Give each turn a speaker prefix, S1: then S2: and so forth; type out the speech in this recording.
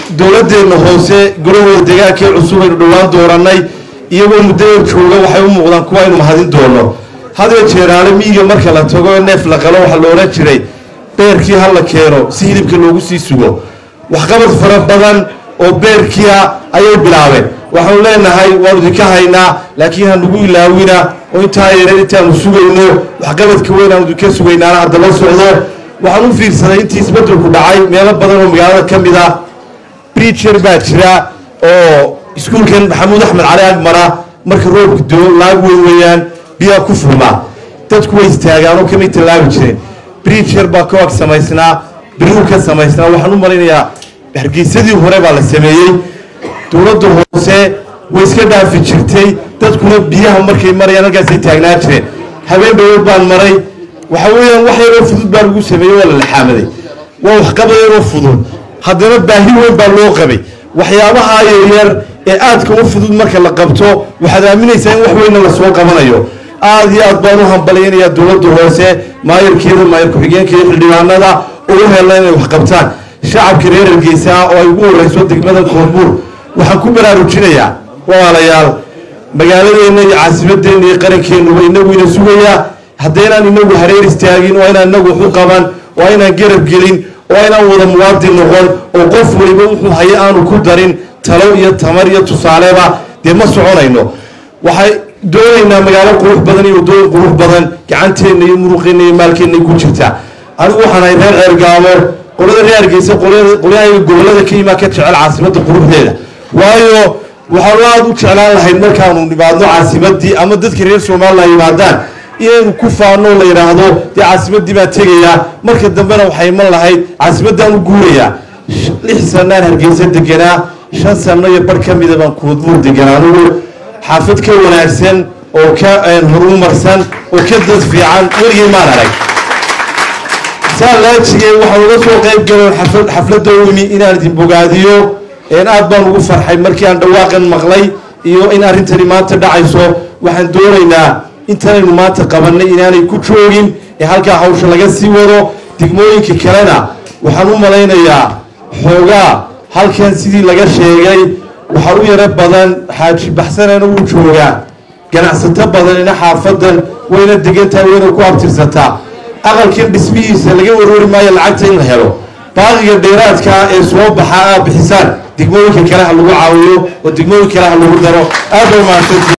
S1: dowladeenna hoose golahooda deegaankii cusub aynu dhowaan doorannay iyagoo muddada jooga waxay u muuqdaan kuwa aynu mahadin doono hadee jeeraale miyiga marka la tago ee neef la qalo waxaa la odhan jiray beerkii ha la keeno si hilibka loogu sii sugo waxqabad fara badan oo beerkia ayay bilaabeen waxaanu leenahay waanu idinka haynaa laakiin hanugu ilaawina oo intaa yareer intaanu sugayno waxqabadka weyn aanu idinka sugaynaana hadda la socdo waxaan u fiirsaday intii isbeddelku dhacay meelo badan oo magaalada ka mid ah bricher baa jira oo iskuulkan maxamuud axmed cali agmara marka roobka doo laag weyn weeyaan biyaa ku furmaa dadku way istaagaan oo kamay tallaabi jireen bricher baa ka ag samaysnaa biriu ka samaysnaa waxaan u malaynayaa hargeysadii hore baa la sameeyey dowladda hoose way iska dhaafi jirtay dadkuna biyaha markay marayaan halkaasay taagnaa jireen habeen dhawood baan maray waxa weeyaan wax yaroo fudud baa lagu sameeyey waa la laxaamaday waa waxqabad yaroo fudud haddana baahi weyn baa loo qabay waxyaabaha yaryar ee aadka u fudud marka la qabto waxaad aaminaysaa in wax weynna lasoo qabanayo aada iyo aad baan u hambalyaynayaa dowladda hoose maayarkeeda maayar ku-xigeenkeeda xildhibaanada ugu hella inay wax qabtaan shacabka reer hargeysa oo ay ugu horeyso degmada koonbuur waxaan ku baraarujinayaa walaalayaal magaaladeenna iyo caasimadeenna iyo qarankeennuba inagu ina sugayaa haddaynaan inagu hareer istaagin waa inaan inagu waxu qaban waa inaan garab gelin waa inaan wada muwaadin noqon oo qof waliba wuxuu haye aanu ku darin talo iyo tamar iyo tusaaleba dee ma soconayno waxay doonaynaa magaalo qurux badan iyo waddooyin qurux badan gacanteenna iyo muruqeenna iyo maalkeenna ku jirtaa anigu waxaan ahay reer ceergaamo qolada reer hargeysa qolyahaga gobollada ka imaa ka jecel caasimadda quruxdeeda waayo waxaanu aada u jeclaan lahayd markaanu nimaadno caasimadii ama dadka reer somalilan yimaadaan inaynu ku faano la yidhaahdo dee caasimadii baan tegayaa marka dambena waxay iman lahayd caasimaddaan u guurayaa lix sanaan hargeysa deganaa shan sano iyo bar ka mida baan koodbuur deganaa anugu xaafad ka wanaagsan oo ka horumarsan oo ka dad fiican weligay maan arag saa laajigay waxaan uga soo qayb galoon xafladda u imi inaan idin bogaadiyo aad baan ugu farxay markii aan dhawaaqan maqlay iyo in arrintani maanta dhacayso waxaan doonaynaa intanaynu maanta qabanay inaanay ku joogin ee halkaa hawsha laga sii wado degmooyinka kalena waxaan u malaynayaa xoogaa halkan sidii laga sheegay waxaa u yaro badan xaaji baxsanana wuu joogaa ganacsato badanina xaafadan wayna degantahay wayna ku abtirsataa aqalkan dhismihiisa laga warwari maayo lacagta in la helo baaqiga dheeraadkaa ee soo baxa aa bixisaan degmooyinka kale ha lagu caawiyo oo degmooyin kale ha lagu daro aad ba mahadsantii